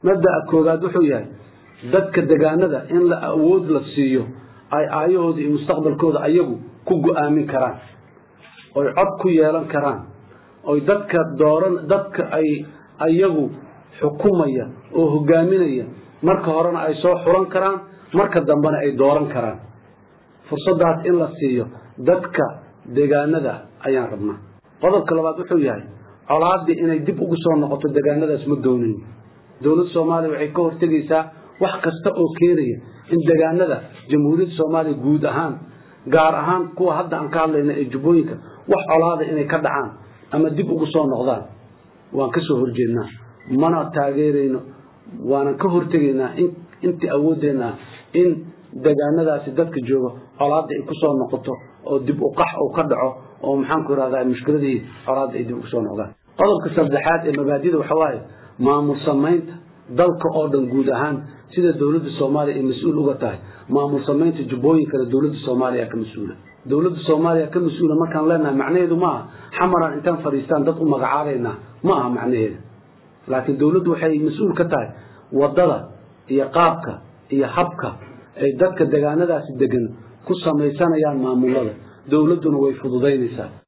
mabda'a koowaad wuxuu yahay dadka degaanada in la awood la siiyo ay aayahooda iyo mustaqbalkooda ayagu ku go-aamin karaan oy cod ku yeelan karaan oy dadka dooran dadka ay ayagu xukumaya oo hogaaminaya marka horena ay soo xulan karaan marka dambena ay dooran karaan fursadaas in la siiyo dadka degaanada ayaan rabnaa qodobka labaad wuxuu yahay colaadii inay dib ugu soo noqoto degaanadaas ma doonayn dowladda soomaaliya waxay ka hortegaysaa wax kasta oo keenaya in degaanada jamhuuriyadda soomaaliya guud ahaan gaar ahaan kuwa hadda aan ka hadlayna ee jubbooyinka wax colaada inay ka dhacaan ama dib ugu soo noqdaan waan ka soo horjeednaa mana taageerayno waanan ka hortegaynaa intii awoodeenna in degaanadaasi dadka jooga colaada ay ku soo noqoto oo dib u qax uu ka dhaco oo maxaanku irahdaa mushkiladii colaada ay dib ugu soo noqdaan qodobka saddexaad ee mabaadida waxa waaye maamul samaynta dalka oo dhan guud ahaan sida dowladda soomaaliya ay mas-uul uga tahay maamul samaynta jubbooyinkana dowladda soomaaliya ka mas-uula dowladda soomaaliya ka mas-uula markaan leenahay macnaheedu ma aha xamaraan intaan fadhiistaan dad u magacaabaynaa ma aha macnaheedu laakiin dowladdu waxay mas-uul ka tahay wadada iyo qaabka iyo habka ay dadka degaanadaasi degan ku samaysanayaan maamulada dowladduna way fududaynaysaa